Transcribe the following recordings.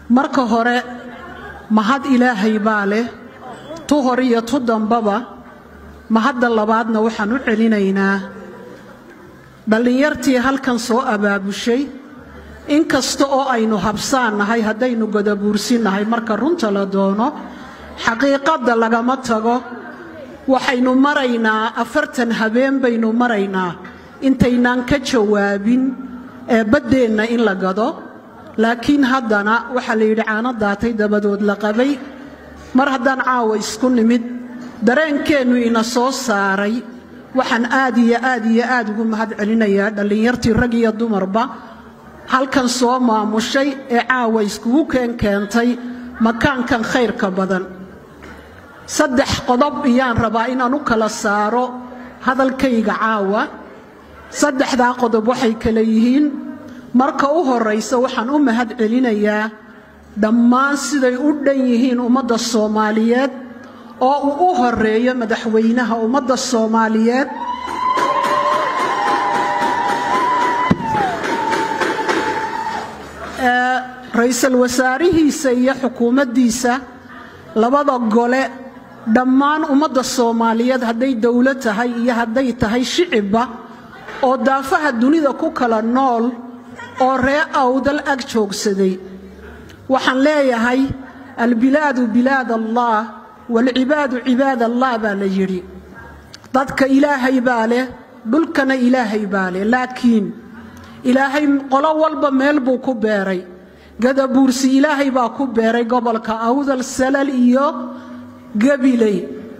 marka hore mahad ilaahay baa leh tu hore iyo tu dambaba mahadda labaadna waxaan u celinaynaa dhallinyartii halkan soo abaabushay inkasta oo aynu habsaannahay haddaynu godabuursinnahay marka runta la doono xaqiiqadda lagama tago waxaynu maraynaa afartan habeen baynu maraynaa intaynaan ka jawaabin ee baddeenna in la gado laakiin haddana waxaa la yidhi caano daatay dabadood la qabay mar haddaan caawa isku nimid dareenkeennu ina soo saaray waxaan aad iyo aad iyo aad ugu mahad celinayaa dhallinyartii rag iyo dumarba halkan soo maamushay ee caawa iskugu keen keentay makaankan khayrka badan saddex qodob iyaan rabaa inaan u kala saaro hadalkayga caawa saddexdaa qodob waxay kale yihiin marka u horraysa waxaan u mahad celinayaa dhammaan siday u dhan yihiin ummadda soomaaliyeed oo uu u horeeyo madaxweynaha ummadda soomaaliyeed ra-iisul wasaarihiisa iyo xukuumaddiisa labada gole dhammaan ummadda soomaaliyeed hadday dowlad tahay iyo hadday tahay shicibba oo daafaha dunida ku kala nool oo ree awdal ag joogsaday waxaan leeyahay albilaadu bilaad allah waalcibaadu cibaad allah baa la yidhi dadka ilaahay baa leh dhulkana ilaahay baa leh laakiin ilaahay qolo walba meel buu ku beeray gadabuursi ilaahay baa ku beeray gobolka awdal salal iyo gabiley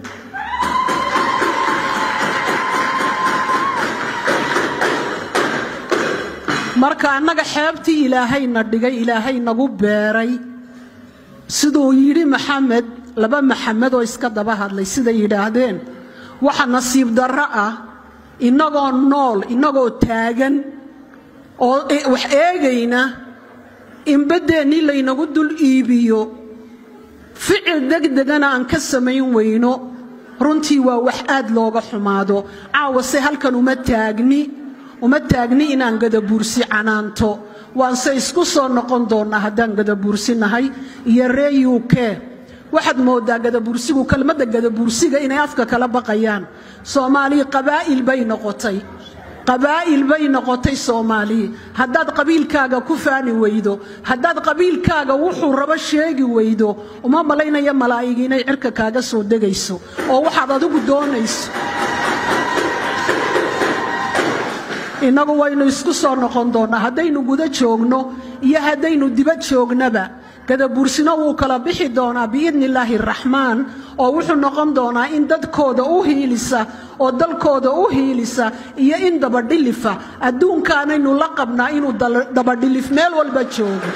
marka annaga xeebtii ilaahayna dhigay ilaahay nagu beeray siduu yidhi maxamed laba maxamed oo iska daba hadlay siday yidhaahdeen waxa nasiib darro ah innagoo nool innagoo taagan oo wax eegayna in baddeennii laynagu dul iibiyo ficil degdegana aan ka samayn weyno runtii waa wax aad looga xumaado caawase halkan uma taagni uma taagni inaan gadabuursi canaanto waanse isku soo noqon doonnaa haddaan gadabuursinahay iyo ree u k waxaad mooddaa gadabuursigu kelmadda gadabuursiga inay afka kala baqayaan soomaali qabaa'il bay noqotay qabaa'il bay noqotay soomaali haddaad qabiilkaaga ku faani weydo haddaad qabiilkaaga wuxuu rabo sheegi weydo uma malaynaya malaa'igi inay cirka kaaga soo degayso oo waxaad adigu doonayso innagu waynu isku soo noqon doonnaa haddaynu guda joogno iyo haddaynu dibad joognaba gadabuursino wuu kala bixi doonaa biidni illaahi araxmaan oo wuxuu noqon doonaa in dadkooda u hiilisa oo dalkooda u hiilisa iyo in dabadhilifa adduunkaanaynu la qabnaa inuu dabadhilif meel walba joogo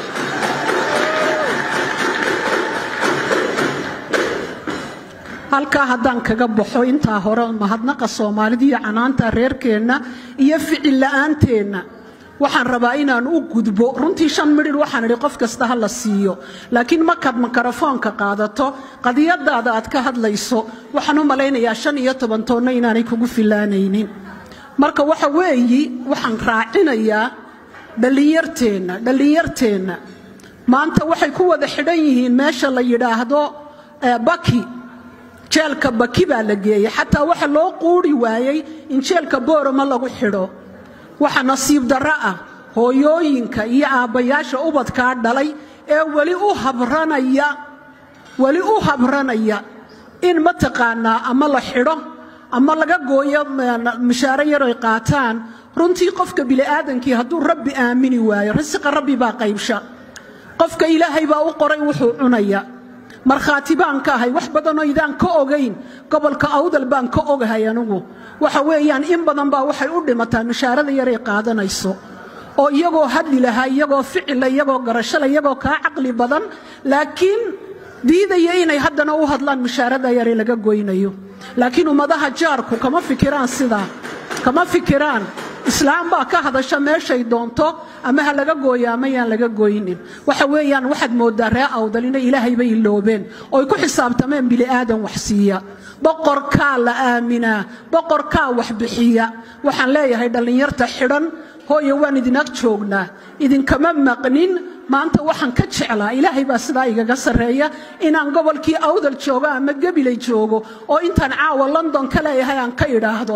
halkaa haddaan kaga baxo intaa hore mahadnaqa soomaalida iyo canaanta reerkeenna iyo ficil la'aanteenna waxaan rabaa inaan u gudbo runtii shan midhir waxaan idhi qof kasta ha la siiyo laakiin markaad mikrofoonka qaadato qadiyadaada aad ka hadlayso waxaan u malaynayaa shan iyo toban toonna inaanay kugu filaanaynin marka waxa weeyi waxaan raacinayaa dhallinyarteenna dhallinyarteenna maanta waxay ku wada xidhan yihiin meesha la yidhaahdo baki jeelka baki baa la geeyey xataa waxa loo quuri waayey in jeelka boorama lagu xidho waxa nasiib darro ah hooyooyinka iyo aabbayaasha ubadkaa dhalay ee weli u habranaya weli u habranaya in mataqaanaa ama la xidho ama laga gooyo mushaaro yaroy qaataan runtii qofka bini'aadankii hadduu rabbi aamini waayo risiqa rabbi baa qaybsha qofka ilaahay baa u qoray wuxuu cunaya markhaati baan ka ahay wax badanoo idaan ka ogayn gobolka awdal baan ka ogahay anigu waxa weeyaan in badan baa waxay u dhimataa mushaarada yaray qaadanayso oo iyagoo hadli lahaa iyagoo ficila iyagoo garashada iyagoo kaa caqli badan laakiin diidaya inay haddana u hadlaan mushaarada yare laga goynayo laakiin ummadaha jaarku kama fikiraan sidaa kama fikiraan islaam baa ka hadasha meeshay doonto ama ha laga gooyo ama yaan laga goynin waxa weeyaan waxaad mooddaa ree awdal inay ilaahay bay iloobeen ooy ku xisaabtameen bili'aadan wax siiya boqorkaa la aaminaa boqorkaa wax bixiya waxaan leeyahay dhallinyarta xidhan hooyo waan idin ag joognaa idinkama maqnin maanta waxaan ka jeclaa ilaahay baa sidaa igaga sarreeya inaan gobolkii awdal joogo ama gabilay joogo oo intaan caawa london ka leeyahay aan ka idhaahdo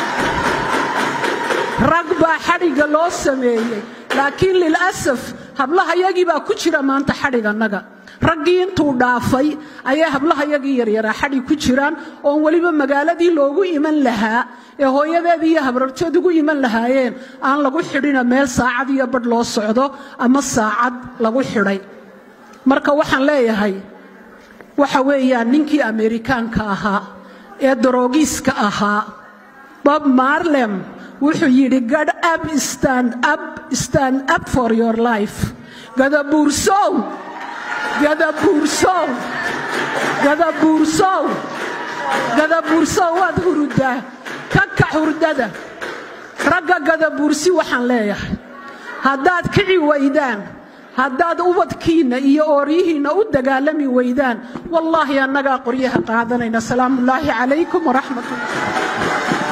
rag baa xadhigga loo sameeyey laakiin lilasaf hablahayagii baa ku jira maanta xadhigannaga raggii intuu dhaafay ayay hablahayagii yaryaraa xadhig ku jiraan oon weliba magaaladii loogu iman lahaa ee hooyadeedii iyo habrartood ugu iman lahaayeen aan lagu xidhina meel saacad iyo badh loo socdo ama saacad lagu xidhay marka waxaan leeyahay waxa weeyaan ninkii ameerikaanka ahaa ee daroogiiska ahaa bob marlem wuxuu yidhi gad up stand up stand up for your life gadabuursow gadabuursow gadabuursow gadabuursow waad hurudaa ka kac hurdada ragga gadabuursi waxaan leeyahay haddaad kici waydaan haddaad ubadkiinna iyo ooryihiinna u dagaalami waydaan wallaahi annagaa qoryaha qaadanayna salaamuullaahi calaykum waraxmat ullah